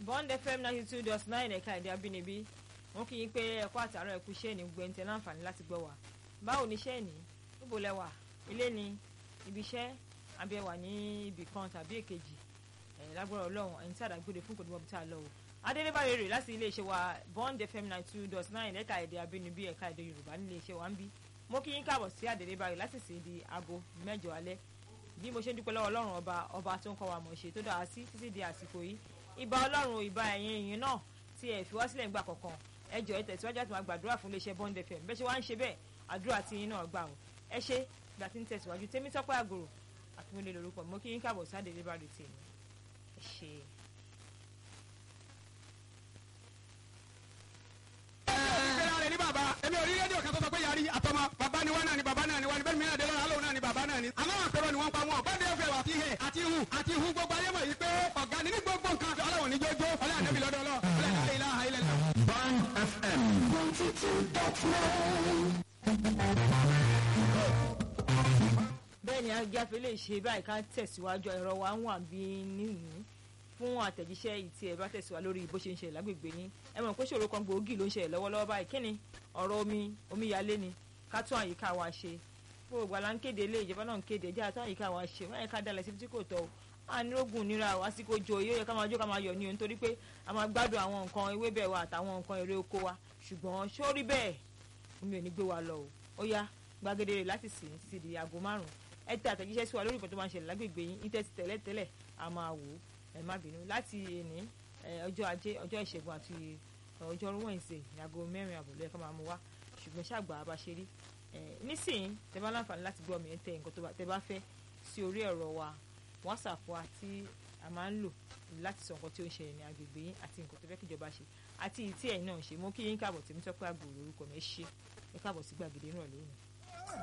bond fm ninety two dot nine ẹ̀ka èdè abínibí wọn kì í pé ẹ̀kọ́ àtàrà ẹ̀kú iṣẹ́ ní gbẹ̀ntẹ́ láǹfààní láti gbọ́ wá báwo ni iṣẹ́ ní níbo lẹ wà ilé ni ibi iṣẹ́ àbí ẹ wà ní ibì kan tàbí èkejì ẹ̀ lágbára ọlọ́run ẹni tí àdàgbére fún kòtò bọ́bí tá a lọ o adélébáyé rè láti iléeṣẹ́ wa bond fm ninety two dot nine ẹ̀ka èdè abínibí ẹ̀ka èdè yorùbá ní iléeṣẹ́ wa ń bí mo kí yín káàbọ̀ sí adélébáyé láti sì di aago mẹ́jọ alẹ́ bí mo ṣe ń dúpẹ́ lọ́wọ́ ọlọ́run ọba ọba tó ń kọ́ wa mọ̀ ṣe tó dáa sí títí di àsìkò yìí ìbà ọlọ́run ìbà ẹ̀yin ìyìn náà tí ẹ̀ fi wá sílẹ̀ nígbà kankan ẹ jọ̀ọ́ ẹ tẹ̀síwájú àti máa gbàdúrà fún iléeṣẹ́ bond fm bẹ́ẹ̀ ṣe wá ń ṣe bẹ́ẹ̀ àdúrà tí yín náà gbà ó ẹ ṣe ìgbà tí ń tẹ̀síwájú tèmi tọ́pẹ́ àgòrò àtúnwélé lórúkọ mo kí yín káàbọ̀ sáde lébàdì tì mí ẹ ṣe. ìgbéra rẹ̀ ní bàbá èmi ò rí rédíò kan tó sọ pé yàrá àtọmọ bàbá ni wọn náà ni bàbá náà ni wọn ni bẹ́ẹ̀ mi náà dé lọ́la lóun náà ni bàbá náà ni. àmọ́ àpérò ni wọ́n pa wọn bọ́ndé fẹ́ wà fihẹ̀ àti hu àti hu gbogbo ayé mọ̀ yìí pé ọ̀gá ni ní gbogbo nǹkan ọlọ́run ní jójó ọlọ́run àdébí lọ́dọ̀ ọlọ́ ọlọ́run ilá ilẹ̀ lọ. Band FM. bẹ́ẹ̀ ni ajáfe lè ṣe báyìí ká tẹ̀síwájú ẹ̀rọ wa ń wà bí nìyí fún àtẹ̀jíṣẹ́ ìtì ẹ̀ bá tẹ̀síwá lórí bó ṣe ń ṣẹlẹ̀ lágbègbè yín ẹ mọ̀ pé ṣòro kan gbòógì ló ń ṣẹlẹ̀ lọ́wọ́lọ́wọ́ báyìí kí ni ọ̀rọ̀ omi omíyalé ni ká tún àyíká wa ṣe gbogbo àlá ń kéde ilé ìjọba náà ń kéde ẹjẹ́ àtún àyíká wa ṣe wọ́n yẹ ká dalẹ̀ síbi tí kò tọ́ o ànírógùn nira o àsìkò jò yóò yẹ ká máa jó ká máa yọ̀ ní o nítorí pé a máa gbádùn àwọn nǹkan ewébẹ̀ wa àtàwọn nǹkan èrè oko wa ṣùgbọ́n ṣó rí bẹ́ẹ̀ omi ò ní gbé wa lọ o ó yá gbàgede rẹ̀ láti sìn títí di aago márùn-ún ẹ tẹ àtẹ̀jíṣẹ́ sí wa lórí nǹkan tó máa ń ṣẹlẹ̀ lágbègbè yín ní tẹ́tí tẹ́lẹ̀ tẹ́lẹ̀ a máa wò ó ẹ má bínú láti èní ọjọ́ ajé ọjọ́ ìṣẹ́gun àti ọjọ́ wẹ̀nsẹ̀ ìyàgò mẹ́rin àbọ̀ lẹ́ẹ̀kan máa mú wá ṣùgbọ́n ṣàgbà bá ṣe rí nísìnyí tẹ bá láǹfààní láti gbọ́ mi ẹ tẹ nǹkan tẹ bá fẹ́ sí orí ẹ̀rọ wa whatsapp wa tí a máa ń lò láti sọ nǹkan tí ó ń ṣẹlẹ̀ ní agbègbè yín àti nǹkan tó fẹ́ kíjọba ṣe àti ìtí ẹ̀yin náà ṣe mo kí yín káàbọ̀ tèmi tọ́pẹ́ àgbò lórúkọ mi ẹ ṣe ẹ káàbọ̀ sí gbàgede náà lónìí.